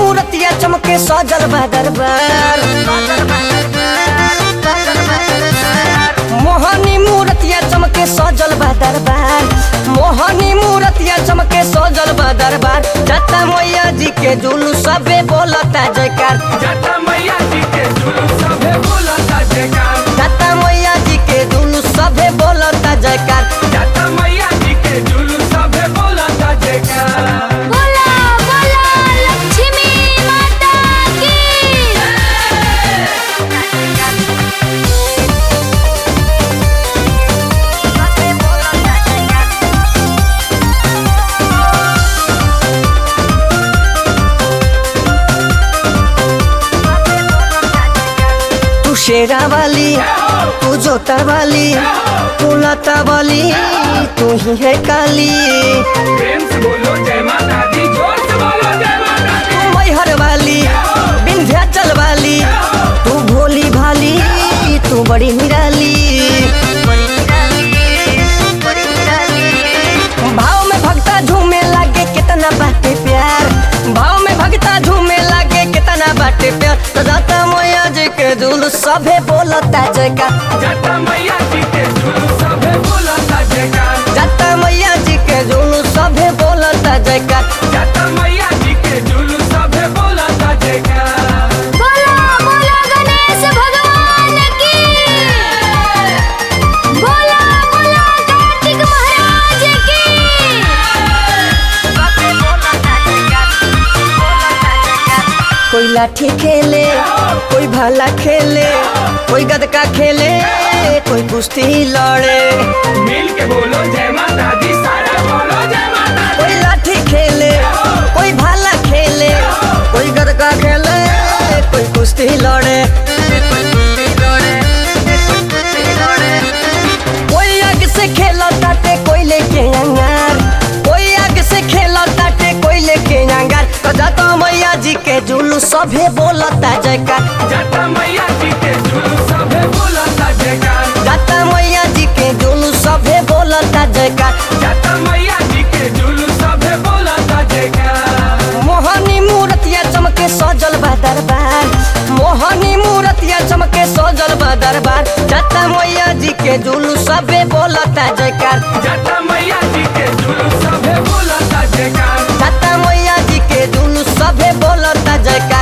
मूर्तिया चमके सजल बा दरबार मोहनी मूर्तिया चमके सजल बा दरबार मोहनी मूर्तिया चमके सजल बा दरबार जता मैया जी के जुलूस सबे बोलता जयकार जटा मैया जी के जुलूस सभे बोलता जयकार जता मैया जी के जुलूस सबे बोलता जयकार जटा मैया जी के जुलूस सभे बोलता जयकार बोला बोला लक्ष्मी माता की तू शेरा वाली तू जोता वाली तू लता वाली तू ही है काली प्रेम से बोलो जय माता दी जोर से बोलो जय माता दी तू मैहर वाली विंध्याचल वाली तू भोली भाली तू बड़ी निराली भाव में भक्ता झूमे लागे कितना बाटे प्यार भाव में भक्ता झूमे लागे कितना बाटे प्यार तो दाता मैया जी के जुलूस सभे बोलता जयकार जटा मैया जी के जुलूस सभे बोलता जयकार जाता मैया जी के जुलूस सभे बोलता जयकार जटा मैया जी के जुलूस सभे बोलता जयकार बोला बोला गणेश भगवान की बोला बोला कार्तिक महाराज की कोई लाठी खेले कोई भाला खेले कोई गदका खेले कोई कुश्ती लड़े मिल के बोलो जय माता दी सारा बोलो जय माता दी कोई लाठी खेले कोई भाला खेले कोई गदका खेले कोई कुश्ती लड़े कोई आग से खेला ताटे कोई लेके अंगार कोई आग से खेला ताटे कोई लेके अंगार तो जाता मैया जी के जुलूस सभे बोलता जयकार जटा मैया जी के जुलूस सभे बोलता जयकार जाता मैया जी के जुलूस सभे बोलता जयकार जटा मैया जी के जुलूस सभे बोलता जयकार मोहनी मूर्तिया चमके सजल बा दरबार मोहनी मूर्तिया चमके सजल बा दरबार जाता मैया जी के जुलूस सभे बोलता जयकार जटा मैया जी के जुलूस सभे बोलता जयकार जाता मैया जी के जुलूस सभे बोलता जयकार